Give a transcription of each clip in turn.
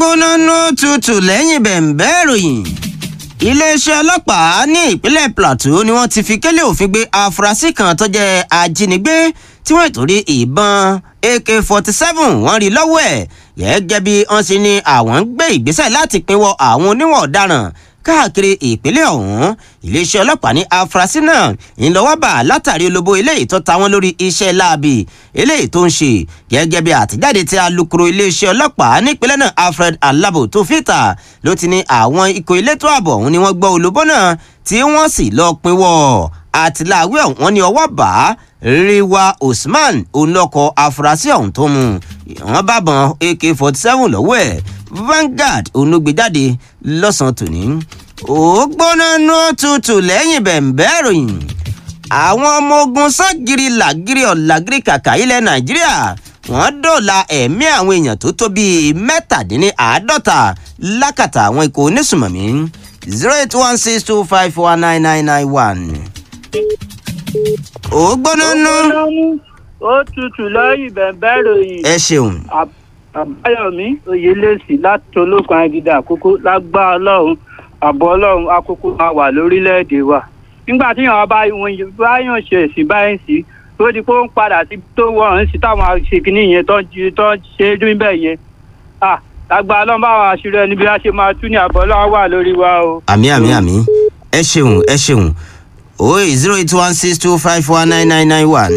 gbóná nú tutù lẹ́yìn bẹ̀ǹbẹ́ ìròyìn iléeṣẹ́ ọlọ́pàá ní ìpínlẹ̀ plateau ni wọ́n ti fi kélé òfin gbé afurasí kan tó jẹ́ ajínigbé tí wọ́n ìtòrí ìbọn ak-47 wọ́n rí lọ́wọ́ ẹ̀ gẹ́gẹ́ bí wọ́n ṣe ní àwọn ń gbé ìgbésẹ̀ láti pinwọ́ àwọn oníwọ̀n ọ̀daràn káàkiri ìpínlẹ̀ ọ̀hún iléeṣẹ́ ọlọ́pàá ní afurasí náà ńlọ́wọ́ bà látàrí olóbó eléyìí tó ta wọ́n lórí iṣẹ́ láabi eléyìí tó ń ṣe gẹ́gẹ́ bí àtijáde tí alukoro iléeṣẹ́ ọlọ́pàá nípínlẹ̀ náà alfred alabo tó fìtà ló ti ní àwọn ikọ̀ elétò ààbò ọ̀hún ni wọ́n gbọ́ olóbó náà tí wọ́n sì lọ pinwọ́ àtìláwí ọ̀hún ní ọwọ́ bá ríwá usman onlọ́kọ̀ afurasí ọ̀hún tó mú wọ́n bá bọn ak-47 lọ́wọ́ ẹ̀ Vanguard onúgbèjáde lọ́sàn-án tòní. ó gbóná nú tutù lẹ́yìn bẹ̀ǹbẹ́ ìròyìn. àwọn ọmọ ogun ságiri làgiri ọ̀làgiri kàkà ilẹ̀ nàìjíríà wọ́n dọ̀la ẹ̀mí àwọn èèyàn tó tó bíi mẹ́tàdínláàádọ́ta lákàtà àwọn ikọ̀ onísùmọ̀mí zero eight one six two five four nine nine nine one. ó gbóná nú. ó tutù lẹ́yìn bẹ̀ǹbẹ́ ìròyìn. ẹ ṣeun. àbáyọ̀mí oyèlẹ́sì láti olókun agídá àkókò lágbá ọlọ́run àbọ̀ ọlọ́run àkókò máa wà lórílẹ̀‐èdè wa nígbà tí yàrá bá wọn báyọ̀ ṣe ẹ̀sìn báyìí sí tó di pé ó ń padà sí tó wọ̀n sí táwọn aṣèkínní yẹn tó ń ṣe é dún bẹ́ẹ̀ yẹn lágbá ọlọ́run báwọn àṣírí ẹni bí wọ́n ṣe máa tún ní àbọ̀ ọlọ́run wà lórí wa o. àmì àmì àmì ẹ ṣeun ẹ ṣeun oye zero eight one six two five four nine nine nine one.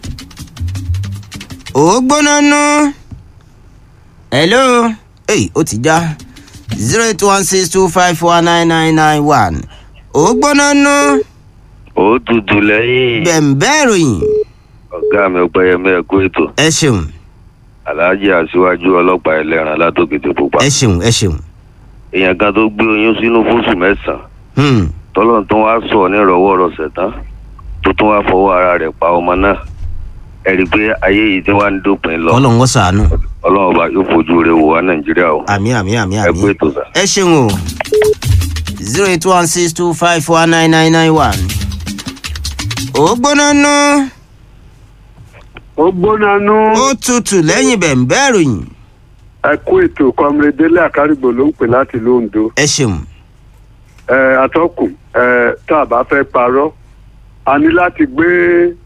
ó gbóná nú. hello èyí ó ti já zero eight one six two five four nine nine nine one. ó gbóná nú. ó tutù lẹ́yìn bẹ̀ǹbẹ́ ìròyìn. ọ̀gá mi ọ̀pẹ̀yẹmí ẹ̀kú ètò ẹ ṣeun aláàjì aṣíwájú ọlọ́pàá ẹlẹ́ran látòkètè pupa ẹ ṣeun ẹ ṣeun. èèyàn kan tó gbé oyún sínú fóṣù mẹ́sàn-án Hmm. tọ́lọ́n tó wá sọ nírọ̀wọ́ rọ̀ṣẹ̀ tán tó tún wá fọwọ́ ara rẹ̀ pa ọmọ náà ẹ rí i pé ayé yìí tí wàá ń dópin lọ ọlọ́run ó ṣàánú. ọlọ́run ọba yóò fojú rẹ̀ wò wá nàìjíríà o àmì àmì àmì ẹ kú àmì. ètò sà. ẹ ṣeun o zero eight one six two five four nine nine nine one. ó gbóná nú. ó gbóná nú ó tutù lẹ́yìn bẹ̀ǹbẹ́ ìròyìn. ẹ kú ètò kọmrẹdélé àkárìgbò ló ń pè láti lóńdó ẹ ṣeun. ẹ atọ́kùn ẹ tá a bá fẹ́ parọ́ a ní láti gbé